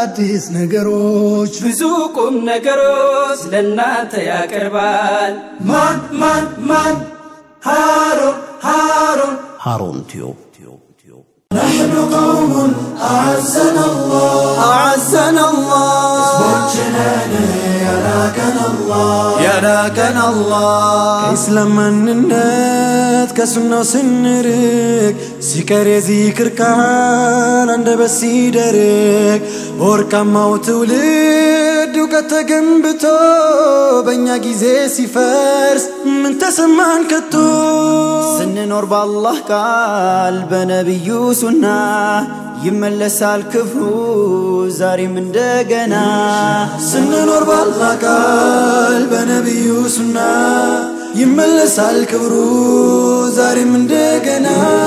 አዳዲስ ነገሮች ብዙ ቁም ነገሮች ለእናንተ ያቀርባል። ማን ማን ማን ሃሩን ሃሩን ሃሩን ቲዩብ نحن قوم أعزنا الله أعزنا الله حسبنا يراكنا الله يراكنا الله ከኢስላም ማንነት ከሱናው ስንርቅ ሲቀር የዚክር ቃል አንደበት ሲደርቅ በወርቃማው ትውልድ እውቀት ተገንብቶ በእኛ ጊዜ ሲፈርስ ምን ተሰማን ከቶ ስንኖር በአላህ ቃል በነቢዩ ሱና ይመለሳል ክፍሩ ዛሬም እንደገና ስንኖር በአላህ ቃል በነቢዩ ሱና ይመለሳል ክብሩ ዛሬም እንደገና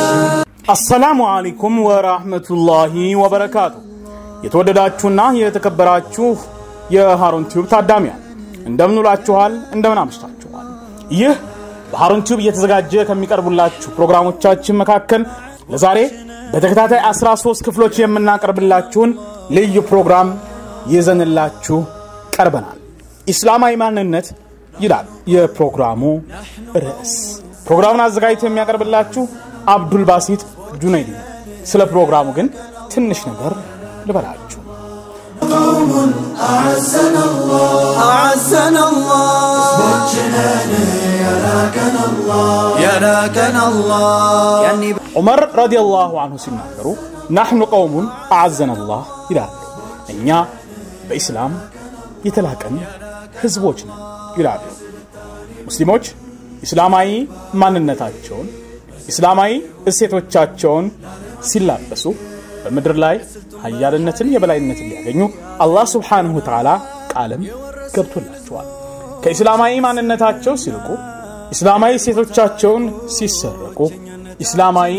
አሰላሙ አለይኩም ወራህመቱላሂ ወበረካቱ። የተወደዳችሁና የተከበራችሁ የሃሩን ቲዩብ ታዳሚያን እንደምን ውላችኋል? እንደምን አምሽታችኋል? ይህ በሃሩን ቲዩብ እየተዘጋጀ ከሚቀርቡላችሁ ፕሮግራሞቻችን መካከል ለዛሬ በተከታታይ 13 ክፍሎች የምናቀርብላችሁን ልዩ ፕሮግራም ይዘንላችሁ ቀርበናል። ኢስላማዊ ማንነት ይላል የፕሮግራሙ ርዕስ። ፕሮግራሙን አዘጋጅቶ የሚያቀርብላችሁ አብዱል ባሲት ጁነይዲ ነው። ስለ ፕሮግራሙ ግን ትንሽ ነገር ልበላችሁ። قوم أعزنا الله أعزنا الله حسبنا يراكنا الله يراكنا الله يعني ዑመር ረዲየላሁ አንሁ ሲናገሩ ናሕኑ ቀውሙን አዓዘነ ላህ ይላሉ። እኛ በኢስላም የተላቀን ህዝቦች ነን ይላሉ። ሙስሊሞች ኢስላማዊ ማንነታቸውን ኢስላማዊ እሴቶቻቸውን ሲላበሱ በምድር ላይ ሀያልነትን የበላይነትን ሊያገኙ አላህ ስብሓንሁ ተዓላ ቃልም ገብቶላቸዋል። ከኢስላማዊ ማንነታቸው ሲርቁ ኢስላማዊ እሴቶቻቸውን ሲሰረቁ ኢስላማዊ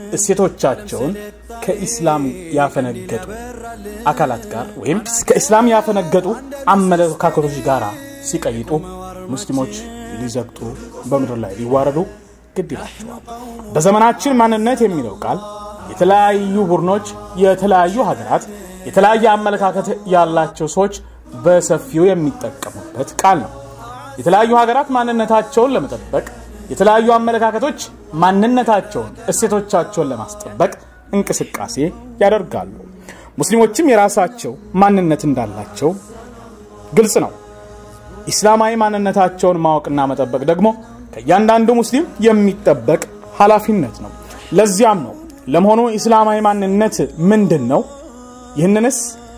እሴቶቻቸውን ከኢስላም ያፈነገጡ አካላት ጋር ወይም ከኢስላም ያፈነገጡ አመለካከቶች ጋር ሲቀይጡ ሙስሊሞች ሊዘግጡ በምድር ላይ ሊዋረዱ ግድ ይላቸዋል። በዘመናችን ማንነት የሚለው ቃል የተለያዩ ቡድኖች፣ የተለያዩ ሀገራት፣ የተለያየ አመለካከት ያላቸው ሰዎች በሰፊው የሚጠቀሙበት ቃል ነው። የተለያዩ ሀገራት ማንነታቸውን ለመጠበቅ የተለያዩ አመለካከቶች ማንነታቸውን፣ እሴቶቻቸውን ለማስጠበቅ እንቅስቃሴ ያደርጋሉ። ሙስሊሞችም የራሳቸው ማንነት እንዳላቸው ግልጽ ነው። ኢስላማዊ ማንነታቸውን ማወቅና መጠበቅ ደግሞ ከእያንዳንዱ ሙስሊም የሚጠበቅ ኃላፊነት ነው። ለዚያም ነው ለመሆኑ ኢስላማዊ ማንነት ምንድን ነው? ይህንንስ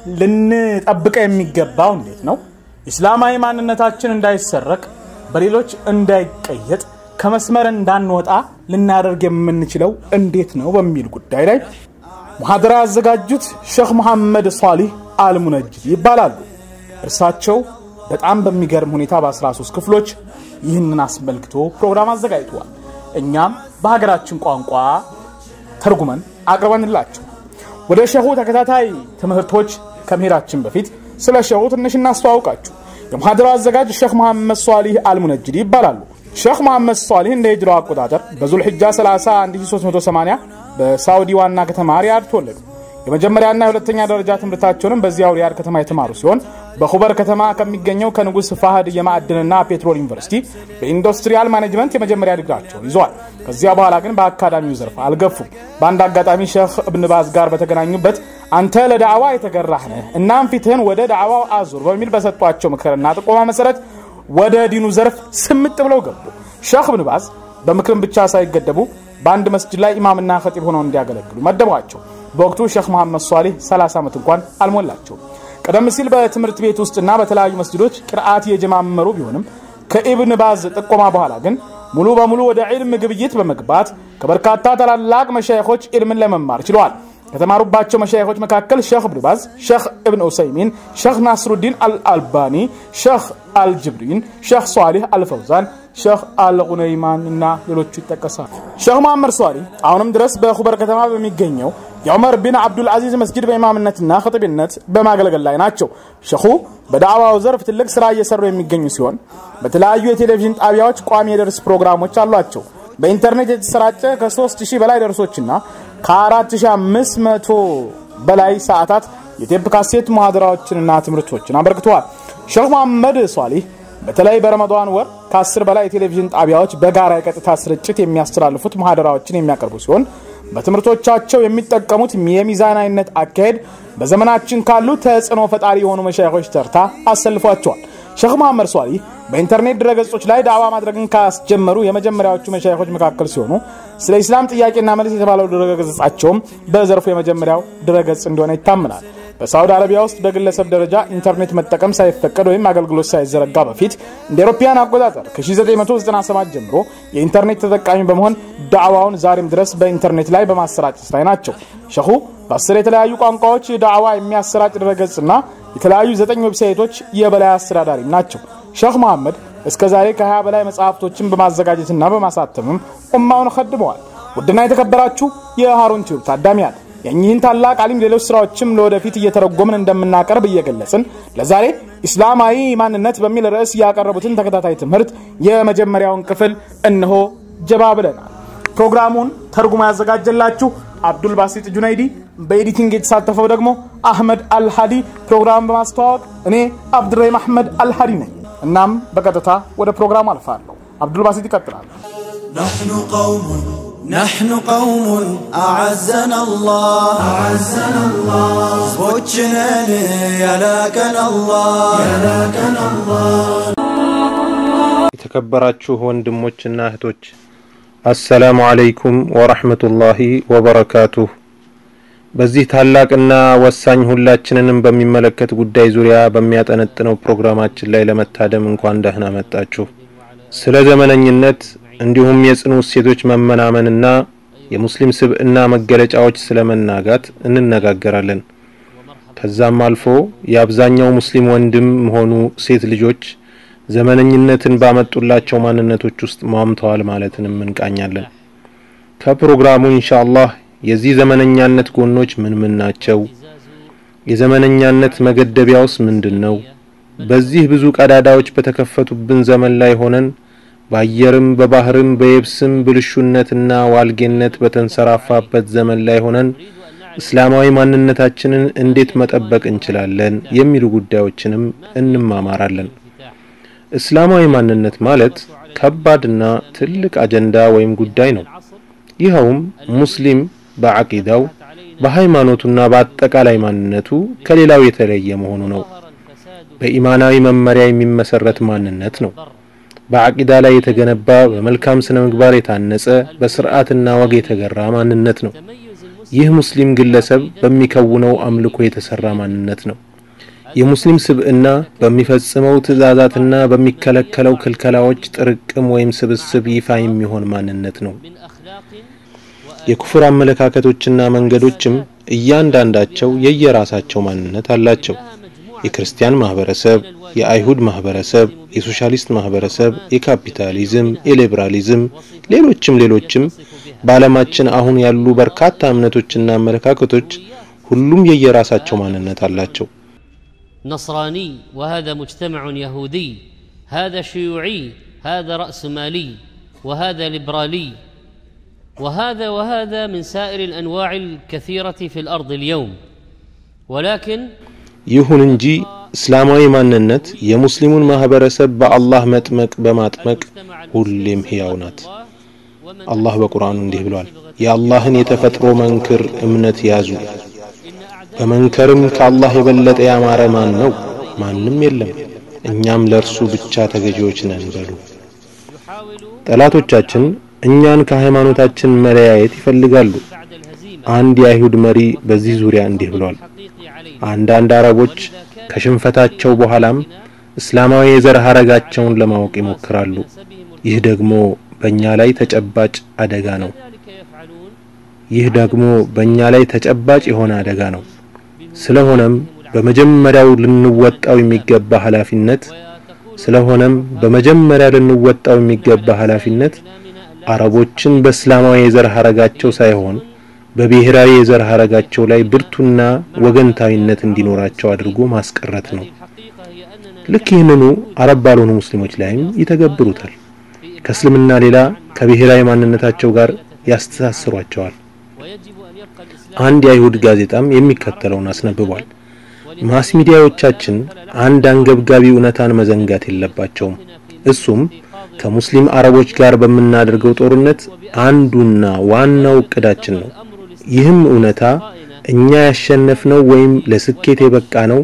ልንጠብቀ የሚገባው እንዴት ነው? ኢስላማዊ ማንነታችን እንዳይሰረቅ፣ በሌሎች እንዳይቀየጥ፣ ከመስመር እንዳንወጣ ልናደርግ የምንችለው እንዴት ነው በሚል ጉዳይ ላይ ሙሐደራ ያዘጋጁት ሼክ መሐመድ ሷሊህ አልሙነጅድ ይባላሉ። እርሳቸው በጣም በሚገርም ሁኔታ በ13 ክፍሎች ይህንን አስመልክቶ ፕሮግራም አዘጋጅተዋል። እኛም በሀገራችን ቋንቋ ተርጉመን አቅርበንላቸው ወደ ሸሁ ተከታታይ ትምህርቶች ከመሄዳችን በፊት ስለ ሸሁ ትንሽ እናስተዋውቃችሁ። የሙሐደራው አዘጋጅ ሼክ መሐመድ ሷሊህ አልሙነጅድ ይባላሉ። ሼክ መሐመድ ሷሊህ እንደ ሂጅራው አቆጣጠር በዙልሕጃ 30 1380 በሳውዲ ዋና ከተማ ሪያድ ተወለዱ። የመጀመሪያና የሁለተኛ ደረጃ ትምህርታቸውንም በዚያው ሪያድ ከተማ የተማሩ ሲሆን በኹበር ከተማ ከሚገኘው ከንጉስ ፋህድ የማዕድንና ፔትሮል ዩኒቨርሲቲ በኢንዱስትሪያል ማኔጅመንት የመጀመሪያ ዲግሪያቸውን ይዘዋል። ከዚያ በኋላ ግን በአካዳሚው ዘርፍ አልገፉም። በአንድ አጋጣሚ ሼክ እብን ባዝ ጋር በተገናኙበት አንተ ለዳዕዋ የተገራህ ነህ፣ እናም ፊትህን ወደ ዳዕዋው አዙር በሚል በሰጧቸው ምክርና ጥቆማ መሰረት ወደ ዲኑ ዘርፍ ስምጥ ብለው ገቡ። ሼክ እብን ባዝ በምክርም ብቻ ሳይገደቡ በአንድ መስጅድ ላይ ኢማምና ኸጢብ ሆነው እንዲያገለግሉ መደቧቸው። በወቅቱ ሼክ መሐመድ ሷሊህ 30 ዓመት እንኳን አልሞላቸው። ቀደም ሲል በትምህርት ቤት ውስጥና በተለያዩ መስጅዶች ቅርአት የጀማመሩ ቢሆንም ከኢብን ባዝ ጥቆማ በኋላ ግን ሙሉ በሙሉ ወደ ዒልም ግብይት በመግባት ከበርካታ ታላላቅ መሻይኾች ዒልምን ለመማር ችለዋል። ከተማሩባቸው መሻይኾች መካከል ሼክ እብን ባዝ፣ ሼክ እብን ኡሰይሚን፣ ሼክ ናስሩዲን አልአልባኒ፣ ሼክ አልጅብሪን፣ ሼክ ሷሊህ አልፈውዛን፣ ሼክ አልጉነይማን እና ሌሎቹ ይጠቀሳሉ። ሼክ መሐመድ ሷሊህ አሁንም ድረስ በኹበር ከተማ በሚገኘው የዑመር ቢን አብዱልአዚዝ መስጊድ በኢማምነትና ኸጢብነት በማገልገል ላይ ናቸው። ሸኹ በዳዕዋው ዘርፍ ትልቅ ስራ እየሰሩ የሚገኙ ሲሆን በተለያዩ የቴሌቪዥን ጣቢያዎች ቋሚ የደርስ ፕሮግራሞች አሏቸው። በኢንተርኔት የተሰራጨ ከ3000 በላይ ደርሶችና ከ4500 በላይ ሰዓታት የቴፕ ካሴት ሙሐደራዎችንና ትምህርቶችን አበርክተዋል። ሼክ መሐመድ ሷሊህ በተለይ በረመዷን ወር ከአስር በላይ የቴሌቪዥን ጣቢያዎች በጋራ የቀጥታ ስርጭት የሚያስተላልፉት ሙሐደራዎችን የሚያቀርቡ ሲሆን በትምህርቶቻቸው የሚጠቀሙት የሚዛናዊነት አካሄድ በዘመናችን ካሉ ተጽዕኖ ፈጣሪ የሆኑ መሻይኾች ተርታ አሰልፏቸዋል። ሼክ መሐመድ ሷሊህ በኢንተርኔት ድረገጾች ላይ ዳዕዋ ማድረግን ካስጀመሩ የመጀመሪያዎቹ መሻይኾች መካከል ሲሆኑ ስለ ኢስላም ጥያቄና መልስ የተባለው ድረገጻቸውም በዘርፉ የመጀመሪያው ድረገጽ እንደሆነ ይታመናል። በሳውዲ አረቢያ ውስጥ በግለሰብ ደረጃ ኢንተርኔት መጠቀም ሳይፈቀድ ወይም አገልግሎት ሳይዘረጋ በፊት እንደ አውሮፓውያን አቆጣጠር ከ1997 ጀምሮ የኢንተርኔት ተጠቃሚ በመሆን ዳዕዋውን ዛሬም ድረስ በኢንተርኔት ላይ በማሰራጨት ላይ ናቸው። ሸኹ በአስር የተለያዩ ቋንቋዎች ዳዕዋ የሚያሰራጭ ድረገጽና የተለያዩ ዘጠኝ ዌብሳይቶች የበላይ አስተዳዳሪም ናቸው። ሼክ መሐመድ እስከ ዛሬ ከ20 በላይ መጽሐፍቶችን በማዘጋጀትና በማሳተምም ኡማውን ከድመዋል። ውድና የተከበራችሁ የሃሩን ቲዩብ ታዳሚያን የእኚህን ታላቅ አሊም ሌሎች ስራዎችም ለወደፊት እየተረጎምን እንደምናቀርብ እየገለጽን ለዛሬ ኢስላማዊ ማንነት በሚል ርዕስ ያቀረቡትን ተከታታይ ትምህርት የመጀመሪያውን ክፍል እነሆ ጀባ ብለናል። ፕሮግራሙን ተርጉማ ያዘጋጀላችሁ አብዱል ባሲጥ ጁነይዲ፣ በኤዲቲንግ የተሳተፈው ደግሞ አህመድ አልሃዲ፣ ፕሮግራም በማስተዋወቅ እኔ አብዱራሂም አህመድ አልሃዲ ነኝ። እናም በቀጥታ ወደ ፕሮግራሙ አልፋለሁ። አብዱል ባሲጥ ይቀጥላል። نحن قوم نحن قوم أعزنا الله أعزنا الله حسبوچنن يلاكن الله يلاكن الله የተከበራችሁ ወንድሞችና እህቶች አሰላሙ አለይኩም ወረህመቱላሂ ወበረካቱሁ። በዚህ ታላቅና ወሳኝ ሁላችንንም በሚመለከት ጉዳይ ዙሪያ በሚያጠነጥነው ፕሮግራማችን ላይ ለመታደም እንኳን ደህና መጣችሁ። ስለ ዘመነኝነት እንዲሁም የጽኑ እሴቶች መመናመንና የሙስሊም ስብዕና መገለጫዎች ስለ መናጋት እንነጋገራለን። ከዛም አልፎ የአብዛኛው ሙስሊም ወንድም ሆኑ ሴት ልጆች ዘመነኝነትን ባመጡላቸው ማንነቶች ውስጥ ሟምተዋል ማለትንም እንቃኛለን። ከፕሮግራሙ ኢንሻአላህ የዚህ ዘመነኛነት ጎኖች ምን ምን ናቸው? የዘመነኛነት መገደቢያውስ ምንድን ነው? በዚህ ብዙ ቀዳዳዎች በተከፈቱብን ዘመን ላይ ሆነን በአየርም በባህርም በየብስም ብልሹነትና ዋልጌነት በተንሰራፋበት ዘመን ላይ ሆነን እስላማዊ ማንነታችንን እንዴት መጠበቅ እንችላለን የሚሉ ጉዳዮችንም እንማማራለን። እስላማዊ ማንነት ማለት ከባድና ትልቅ አጀንዳ ወይም ጉዳይ ነው። ይኸውም ሙስሊም በዐቂዳው በሃይማኖቱና በአጠቃላይ ማንነቱ ከሌላው የተለየ መሆኑ ነው። በኢማናዊ መመሪያ የሚመሰረት ማንነት ነው። በዐቂዳ ላይ የተገነባ በመልካም ስነ ምግባር የታነጸ በስርዓትና ወግ የተገራ ማንነት ነው። ይህ ሙስሊም ግለሰብ በሚከውነው አምልኮ የተሰራ ማንነት ነው። የሙስሊም ስብዕና በሚፈጽመው ትእዛዛትና በሚከለከለው ክልከላዎች ጥርቅም ወይም ስብስብ ይፋ የሚሆን ማንነት ነው። የኩፍር አመለካከቶችና መንገዶችም እያንዳንዳቸው የየራሳቸው ማንነት አላቸው። የክርስቲያን ማህበረሰብ፣ የአይሁድ ማህበረሰብ፣ የሶሻሊስት ማህበረሰብ፣ የካፒታሊዝም፣ የሊበራሊዝም፣ ሌሎችም ሌሎችም በዓለማችን አሁን ያሉ በርካታ እምነቶችና አመለካከቶች ሁሉም የየራሳቸው ማንነት አላቸው። نصراني وهذا مجتمع يهودي هذا شيوعي هذا رأسمالي وهذا ليبرالي وهذا وهذا من سائر الأنواع الكثيرة في الأرض اليوم ولكن ይሁን እንጂ እስላማዊ ማንነት የሙስሊሙን ማህበረሰብ በአላህ መጥመቅ በማጥመቅ ሁሌም ሕያው ናት። አላህ በቁርአኑ እንዲህ ብሏል፣ የአላህን የተፈጥሮ መንክር እምነት ያዙ፣ በመንከርም ከአላህ የበለጠ ያማረ ማን ነው? ማንም የለም፣ እኛም ለእርሱ ብቻ ተገዢዎች ነን በሉ። ጠላቶቻችን እኛን ከሃይማኖታችን መለያየት ይፈልጋሉ። አንድ የአይሁድ መሪ በዚህ ዙሪያ እንዲህ ብሏል፣ አንዳንድ አረቦች ከሽንፈታቸው በኋላም እስላማዊ የዘር ሐረጋቸውን ለማወቅ ይሞክራሉ። ይህ ደግሞ በእኛ ላይ ተጨባጭ አደጋ ነው። ይህ ደግሞ በእኛ ላይ ተጨባጭ የሆነ አደጋ ነው። ስለሆነም በመጀመሪያው ልንወጣው የሚገባ ኃላፊነት ስለሆነም በመጀመሪያ ልንወጣው የሚገባ ኃላፊነት አረቦችን በእስላማዊ የዘር ሐረጋቸው ሳይሆን በብሔራዊ የዘር ሐረጋቸው ላይ ብርቱና ወገንታዊነት እንዲኖራቸው አድርጎ ማስቀረት ነው። ልክ ይህንኑ አረብ ባልሆኑ ሙስሊሞች ላይም ይተገብሩታል። ከእስልምና ሌላ ከብሔራዊ ማንነታቸው ጋር ያስተሳስሯቸዋል። አንድ የአይሁድ ጋዜጣም የሚከተለውን አስነብቧል። ማስ ሚዲያዎቻችን አንድ አንገብጋቢ እውነታን መዘንጋት የለባቸውም። እሱም ከሙስሊም አረቦች ጋር በምናደርገው ጦርነት አንዱና ዋናው እቅዳችን ነው። ይህም እውነታ እኛ ያሸነፍነው ወይም ለስኬት የበቃ ነው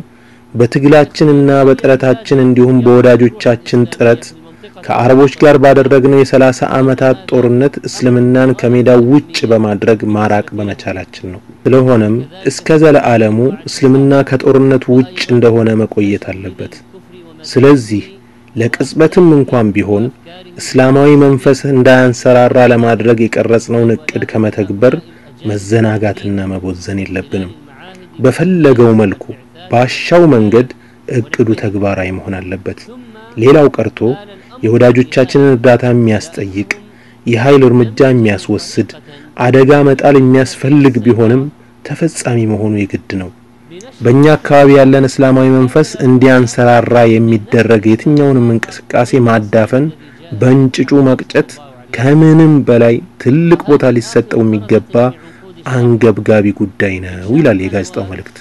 በትግላችንና በጥረታችን እንዲሁም በወዳጆቻችን ጥረት ከአረቦች ጋር ባደረግነው የሰላሳ ዓመታት ጦርነት እስልምናን ከሜዳው ውጭ በማድረግ ማራቅ በመቻላችን ነው። ስለሆነም እስከ ዘለዓለሙ እስልምና ከጦርነቱ ውጭ እንደሆነ መቆየት አለበት። ስለዚህ ለቅጽበትም እንኳን ቢሆን እስላማዊ መንፈስ እንዳያንሰራራ ለማድረግ የቀረጽነውን እቅድ ከመተግበር መዘናጋትና መቦዘን የለብንም። በፈለገው መልኩ ባሻው መንገድ እቅዱ ተግባራዊ መሆን አለበት። ሌላው ቀርቶ የወዳጆቻችንን እርዳታ የሚያስጠይቅ የኃይል እርምጃ የሚያስወስድ አደጋ መጣል የሚያስፈልግ ቢሆንም ተፈጻሚ መሆኑ የግድ ነው። በእኛ አካባቢ ያለን እስላማዊ መንፈስ እንዲያንሰራራ የሚደረግ የትኛውንም እንቅስቃሴ ማዳፈን፣ በእንጭጩ መቅጨት ከምንም በላይ ትልቅ ቦታ ሊሰጠው የሚገባ አንገብጋቢ ጉዳይ ነው ይላል የጋዜጣው መልእክት።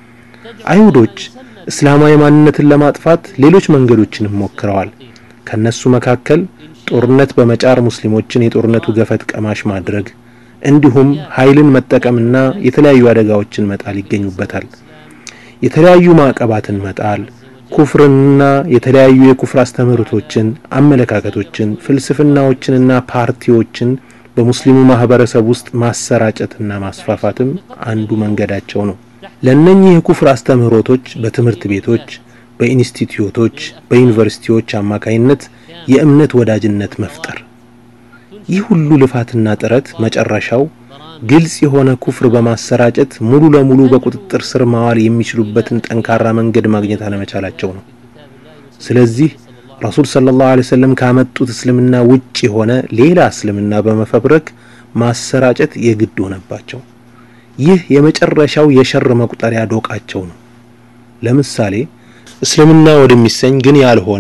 አይሁዶች እስላማዊ ማንነትን ለማጥፋት ሌሎች መንገዶችንም ሞክረዋል። ከነሱ መካከል ጦርነት በመጫር ሙስሊሞችን የጦርነቱ ገፈት ቀማሽ ማድረግ እንዲሁም ኃይልን መጠቀምና የተለያዩ አደጋዎችን መጣል ይገኙበታል። የተለያዩ ማዕቀባትን መጣል፣ ኩፍርንና የተለያዩ የኩፍር አስተምህሮቶችን፣ አመለካከቶችን፣ ፍልስፍናዎችንና ፓርቲዎችን በሙስሊሙ ማህበረሰብ ውስጥ ማሰራጨትና ማስፋፋትም አንዱ መንገዳቸው ነው። ለእነኚህ የኩፍር አስተምህሮቶች በትምህርት ቤቶች፣ በኢንስቲትዩቶች፣ በዩኒቨርሲቲዎች አማካይነት የእምነት ወዳጅነት መፍጠር። ይህ ሁሉ ልፋትና ጥረት መጨረሻው ግልጽ የሆነ ኩፍር በማሰራጨት ሙሉ ለሙሉ በቁጥጥር ስር ማዋል የሚችሉበትን ጠንካራ መንገድ ማግኘት አለመቻላቸው ነው። ስለዚህ ረሱል ሰለላሁ ዐለይሂ ወሰለም ካመጡት እስልምና ውጭ የሆነ ሌላ እስልምና በመፈብረክ ማሰራጨት የግድ ሆነባቸው። ይህ የመጨረሻው የሸር መቁጠሪያ ዶቃቸው ነው። ለምሳሌ እስልምና ወደሚሰኝ ግን ያልሆነ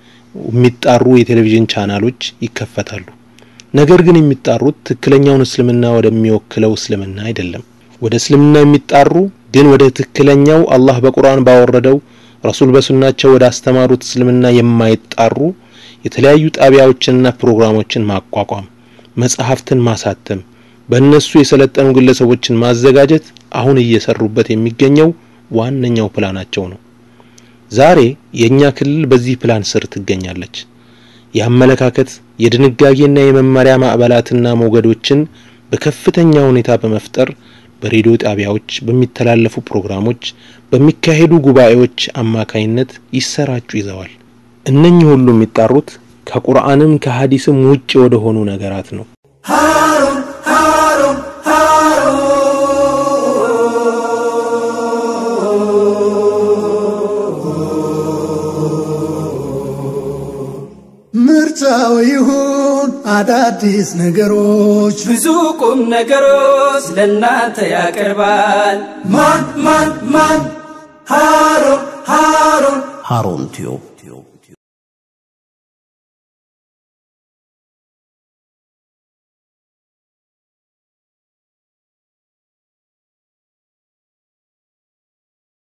የሚጣሩ የቴሌቪዥን ቻናሎች ይከፈታሉ። ነገር ግን የሚጣሩት ትክክለኛውን እስልምና ወደሚወክለው እስልምና አይደለም። ወደ እስልምና የሚጣሩ ግን ወደ ትክክለኛው አላህ በቁርአን ባወረደው ረሱል በሱናቸው ወደ አስተማሩት እስልምና የማይጣሩ የተለያዩ ጣቢያዎችንና ፕሮግራሞችን ማቋቋም፣ መጽሐፍትን ማሳተም፣ በእነሱ የሰለጠኑ ግለሰቦችን ማዘጋጀት አሁን እየሰሩበት የሚገኘው ዋነኛው ፕላናቸው ነው። ዛሬ የእኛ ክልል በዚህ ፕላን ስር ትገኛለች። የአመለካከት የድንጋጌና የመመሪያ ማዕበላትና ሞገዶችን በከፍተኛ ሁኔታ በመፍጠር በሬዲዮ ጣቢያዎች፣ በሚተላለፉ ፕሮግራሞች፣ በሚካሄዱ ጉባኤዎች አማካይነት ይሰራጩ ይዘዋል። እነኚህ ሁሉ የሚጣሩት ከቁርአንም ከሐዲስም ውጭ ወደ ሆኑ ነገራት ነው። ሃሩን ሃሩን ምርጫው ይሁን አዳዲስ ነገሮች ብዙ ቁም ነገሮች ለእናንተ ያቀርባል። ማን ማን ማን ሃሩን ሃሩን ሃሩን ቲዩብ